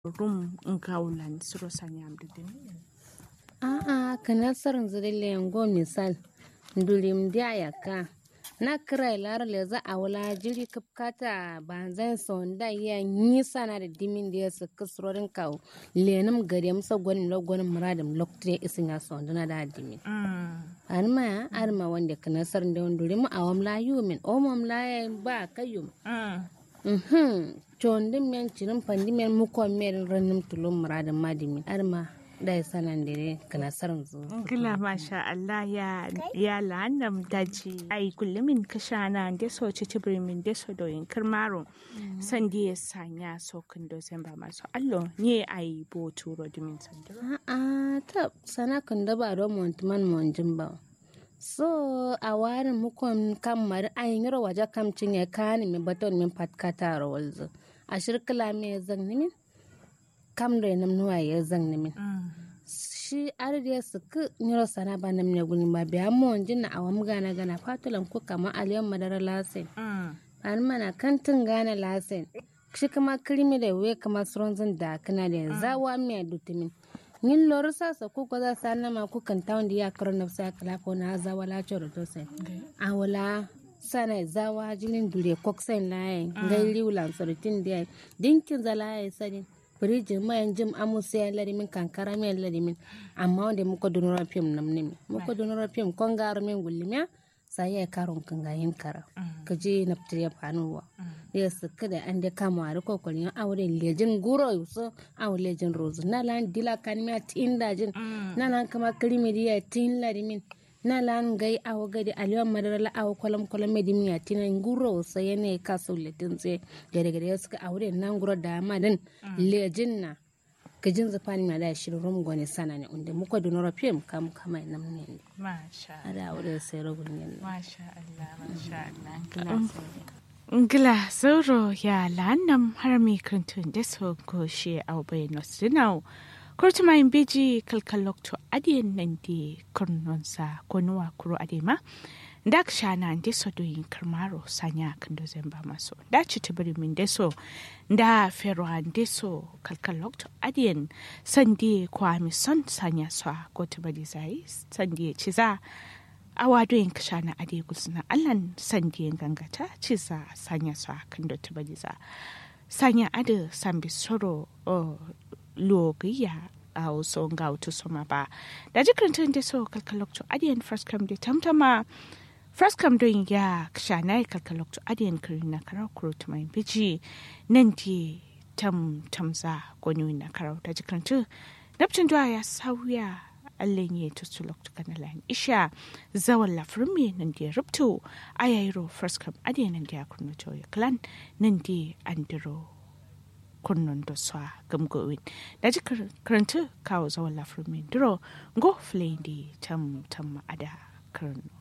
rum ngaulan suro sanyam didin a'a kana sarin zidile ngo misal ndulim dia yaka na kira lar le za a wala jiri kapkata banzan sonda ya nisa na da dimin da ya su kisrorin kawo lenim gari musa gwanin lo gwanin muradin loktre isin ya sonda na da dimin arma ya arma wanda kana sarin da wanduri mu awam la yumin omam la ya ba kayum mhm chondin men cirin pandi men mukon men ranim tulum muradin madimin arma da ya sanan dire kana sarin zu Gila masha Allah ya ya lanam daji ai kullumin kashana da so ci tibrimin da so doyin kirmaro san da ya sanya so kun do sen ba masu allo ne ai bo turo dimin sandiro a'a ta sana kan da ba don montuman monjin ba so a warin mukon kan mari ayin yaro waje kam cinye kani mi baton min patkata rawalzo a shirkila me zan nimin kam da nam nuwa ya zan nimin shi arde su ku nyiro sana ba nam ne guni ba biya monjin na awam gana gana fatulan ku kama aliyan madara lasin an mana kantin gana lasin shi kama kirimi da we kama suronzin da kana da zawa mai dutumin yin lori sasa ko ko za sa na ma ku kan tawon da ya karo na sa kala ko na zawa la choro to sai a wala sana zawa jinin dure koksen laye ngai liulan soritin da dinkin zalaye sani firijin mayan jim amusa ya larimin kankara mai larimin amma wanda muka dunura fim nam nimi muka dunura fim kon garu min gullimiya sai ya karon kan gayin kara ka je na fitar ya fanuwa ya suka da an da kama a rikon kwalin aure lejin guro yuso awo lejin rozu na lan dila kanimiya tin dajin na lan kama kirimiriya tin larimin na lan gai awo gadi aliyan madara la awo kwalam kwalam medimiya tinan guro sai yana ka so letin tse gare gare suka aure nan guro da madan lejin na gajin zafani ma da shirin rum gwani sana ne inda muka dunora fim kam kama nam ne masha ada aure sai ragun ne masha Allah masha Allah Ngila sauro ya lanam har mi krantun da so ko she au bai nosinau kurtuma in beji kalkalok to adiyan nan di kurnonsa ko nuwa kuro adema da ka shana ndi so do yin karmaro sanya kan do zamba maso da ci tibiri min de so da fero ande so kalkalok to adiyan sandi kwa mi son sanya so ko tibiri zai sandi ci za awa do yin kashana ade gusna allan sandi gangata ci za sanya so kan do tibiri za sanya ade sambi soro logiya a wasu ga wata soma ba da jikin da so kalkalokto adiyan first come da tamtama first come don ya shana kalkalokto adiyan kiri na karar kuro mai biji nan di tam tamza gwani na karar da jikin tu nafcin duwa ya sauya allen ya tutu lokto kana lan isha zawan lafirmi nan di rubto ayayro first come adiyan nan di ya kurno ya clan nan di andiro kunnon da swa gamgowin da ji karanta kawo zawon lafirmin duro go flindi tam tam ada karno